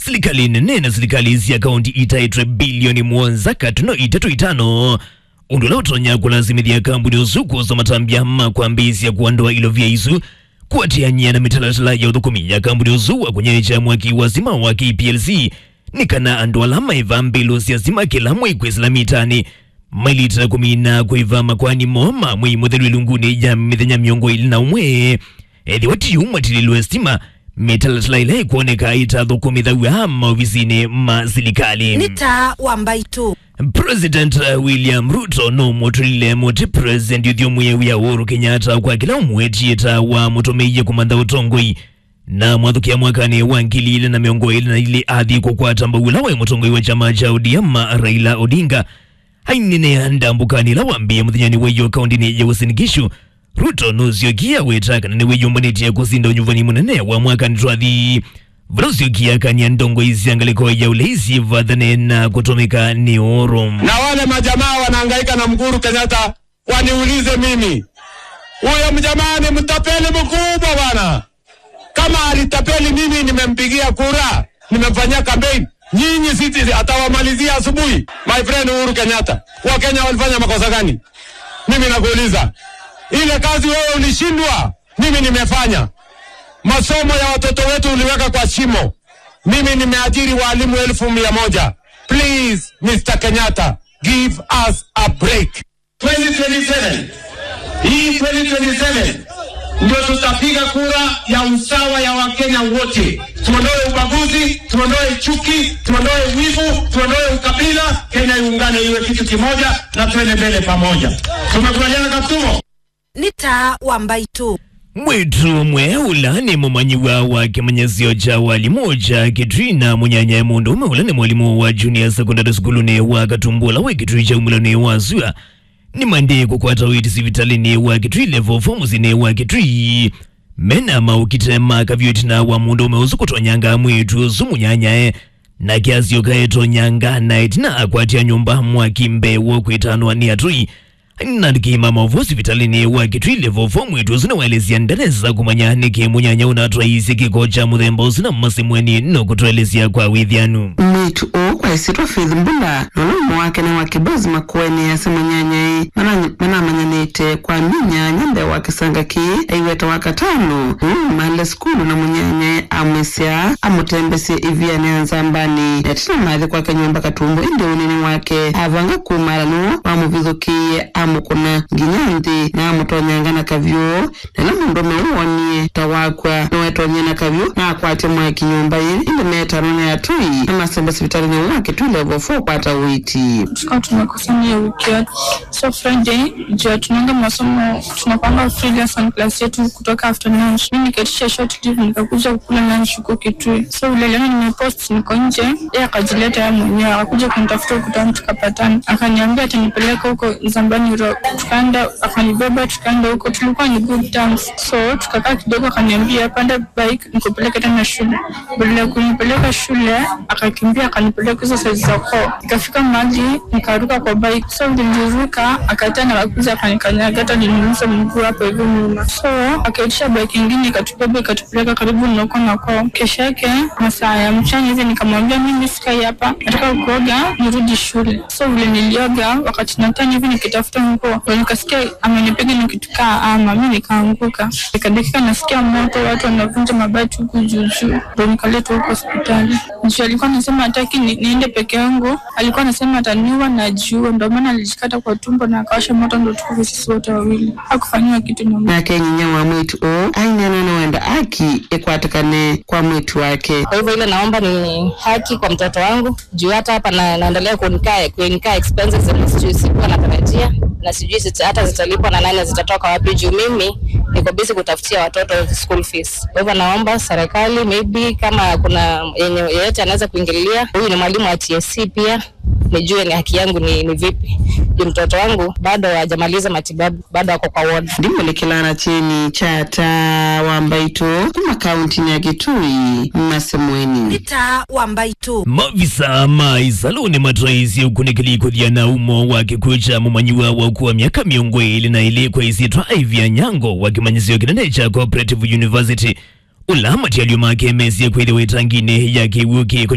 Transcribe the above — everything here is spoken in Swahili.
serikali nene na serikali cia kaunti itaitwe bilioni mwanza katuno itatu itano undu la utonya kulazimithia kambuni uzuku za matambia ma kwambisia kuondoa ilo vya isu kuatiania na mitalatala ya uthukumi ya kambuni uzu wa kunyecha mwaki wa zima wa KPLC ni kana andu alama iva mbilu cia zima kila mwikwi mitani mailita kumi na kuiva makwani moma mwi muthelu lunguni ya mithenya miongo ili na umwe ethi watiumwa tililwe stima mitalatala ila ikuoneka itathukumithawa maofisini ma serikali nĩ ta wambaitu President uh, William Ruto no mutulile muti president yuthiumwie wia Uhuru Kenyatta kwa kila umwetieta wa mutumeiye kumantha utongoi na mwathukia mwakani wa ngili ile na miongo ile na ile athi kukwata mbawila wa mutongoi wa chama cha ODM Raila Odinga ainene ndambukani la wambia muthinyani weyo kaundini ya Uasin Gishu Ruto nuziokia wetaka nene weyumbanĩtie kusinda unyuvani munene wa mwakani twathi vulausiokia kania ndongo isiangaliko ya uleisi vathane na kutumika ni oro na wale majamaa wanahangaika na Mkuru Kenyatta waniulize mimi, huyo mjamaa ni mtapeli mkubwa bwana. Kama alitapeli mimi, nimempigia kura, nimemfanyia campaign. Nyinyi siti atawamalizia asubuhi. My friend Uhuru Kenyatta, Wakenya walifanya makosa gani? Mimi nakuuliza, ile kazi wewe ulishindwa, mimi nimefanya. Masomo ya watoto wetu uliweka kwa shimo. Mimi nimeajiri walimu elfu mia moja. Please, Mr. Kenyatta, give us a break. 2027. Hii 2027 ndio tutapiga kura ya usawa ya Wakenya wote. Tuondoe ubaguzi, tuondoe chuki, tuondoe wivu, tuondoe ukabila. Kenya iungane iwe kitu kimoja na tuende mbele pamoja. Tumekubaliana Kaptumo? nĩ ta wambaitu mwitu mwe ula ni mumanyiwa wa kimanyisio cha walimu cha kitrina munyanya mundu ume ula ni mwalimu wa junior secondary school ni wa katumbula wa kitui cha umulani wa zua ni mande kukwata witi sivitalini wa kitui level fomusini wa kitui mena maukitema kavyotina wa mundu ume uzu kutonyanga mwitu zumunyanyae na kiasio kaetonyanga na itina akwatia nyumba mwakimbe wokwitanwa ni atui nandikima mavu sivitalini wa kitwile vovo mwitu zinawaelezia ndereza kumanya niki munyanya unatwaisye kiko cha muthemba usina mmasimweni nokutwelezya kwa withyanu mwitu uu kwaisitwa faith mbula nolumu wake na wakibozi makueni ase munyanyai manamanyanite kwa minya nyambe wa kisanga ki aiweta wa katano umale skulu na munyanyai amwisya amutembesye ivyane nzambani netina mathi kwake nyumba katumbo indi unini wake avanga kumalano wamuvithukiye amukuna nginya nthi na amutonyanga na kavyu nela mundu meuwonie ta wakwa niwetonye na kavyu na akwatye mwaki nyumba ili indi metano ni atui na masembe sivitalini wake tu level 4 kwata witi tukawa tumekusanya hiyo wiki yote so friday juu tunaenda masomo tunapanga free lesson class yetu kutoka afternoon mi nikaitisha short leave nikakuja kukula lunch huko kitui so vile leo nimepost niko nje ye akajileta ya mwenyewe akakuja kunitafuta ukutani tukapatana akaniambia atanipeleka huko zambani rock tukaenda akanibeba tukaenda huko tulikuwa ni good terms so tukakaa kidogo akaniambia panda bike nikupeleke tena shule badala ya kunipeleka shule akakimbia akanipeleka hizo saizi za koo ikafika mahali nikaruka kwa bike so vile niliruka akaita na kakuja akanikanyaga hata nilimuza mguu hapo hivyo nyuma so akaitisha bike ingine ikatubeba ikatupeleka karibu na huko na koo kesho yake masaa ya mchana hivi nikamwambia mimi sikai hapa nataka kuoga nirudi shule so vile nilioga wakati natani hivi nikitafuta nguo ndo nikasikia amenipiga nikitukaa ama mi nikaanguka ikadakika nasikia moto watu wanavunja mabati huku juujuu ndo nikaletwa huko hospitali juu alikuwa anasema hataki ni, niende peke yangu alikuwa anasema ataniua na jiua ndo maana alijikata kwa tumbo na akawasha moto ndo tukufe sisi wote wawili hakufanyiwa kitu na nake nyinya wa mwitu uu ainena nawenda aki ikwatikane kwa mwitu wake Kwa hivyo ile naomba ni haki kwa mtoto wangu juu hata hapa na, naendelea kunikaa kunikaa expenses zenye sijui sikuwa natarajia na sijui zita, hata zitalipwa na nani zitatoka wapi juu mimi niko busy kutafutia watoto school fees. Kwa hivyo naomba serikali maybe kama kuna yenye yeyote anaweza kuingilia, huyu ni mwalimu wa TSC pia nijue ni haki yangu ni, ni vipi juu mtoto wangu bado hajamaliza matibabu, bado ako kwa ward. ndimo likilana chini chata wambaitu kuma kaunti ya kitui mmasemweni nĩ ta wambaitu mavisa ma isaluni matraisi ukunikilikuthia na umo wa kikuo cha mumanyiwa wa kuwa miaka miongo ili na ili kwa isitwa ivya nyango wa kimanyisio kinene cha cooperative university ulamati aliomake mesie kwithiwe tangine ya kiwuki